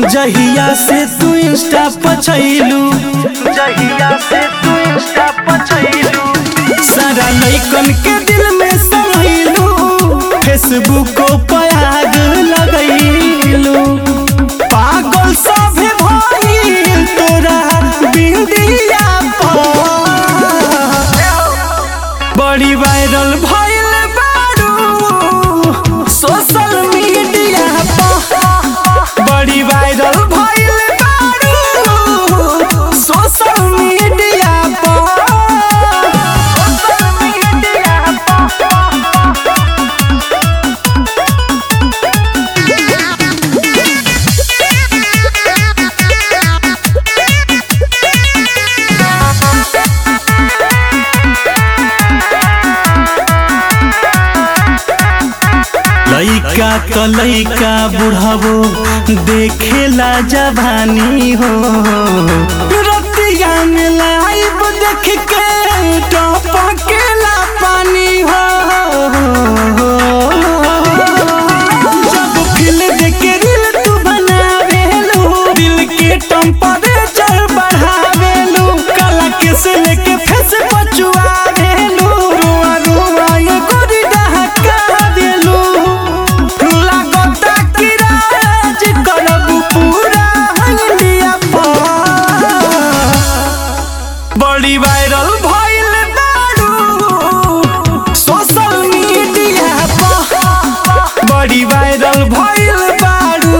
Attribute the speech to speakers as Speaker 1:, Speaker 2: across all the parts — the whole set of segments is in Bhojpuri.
Speaker 1: जहिया से तू इंस्टा पछैलू
Speaker 2: जहिया से तू इंस्टा पर छइलू
Speaker 1: सारा लइकन के दिल में समैलू फेसबुक पर आग लगैलू पागल सभे भइल तोरा बिंदिया पर बड़ी वायरल भइल बारू सोशल मीडिया पर बड़ी वायरल भइल बारू सोशल मीडिया पर
Speaker 2: सोशल मीडिया
Speaker 1: लइका त लइका बुढ़ावो देखेला जवानी हो रतिया में लाइव देख के टपकेला पानी हो जब फिल देख के रील तू बनावेलू दिल के टेम्परेचर बढ़ावेलू कला के से लेके फेस पचुआवेलू रुआ रुआ ये गोरी डहका देलू लागता कि राज करब पूरा इंडिया पर बड़ी वायरल भइल बारू सोशल मीडिया पर बड़ी वायरल भइल बारू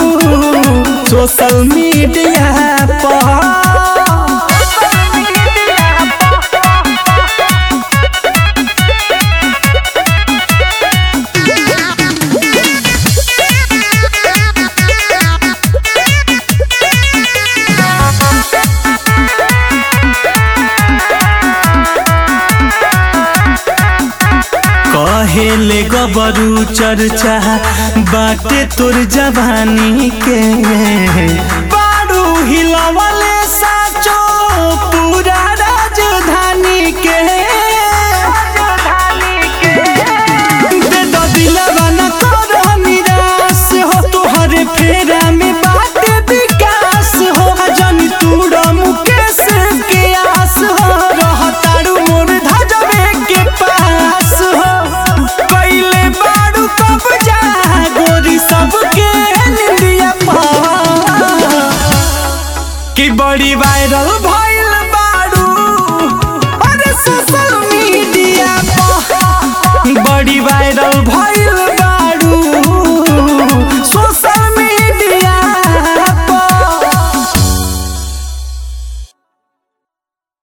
Speaker 1: सोशल मीडिया पर कहेले गबरू चर्चा बाटे तोर जवानी के बारू हिलवले साचो पूरा राजधानी के दे दो दिलवा न तोर निराश हो तोहरे फेरा में बाटे विकास हो जन तूड़ मुकेश के आस हो रहतारू मोर धजबे के पास हो पहले बारू कब जा गोरी सबके निंदिया पा कि बड़ी वायरल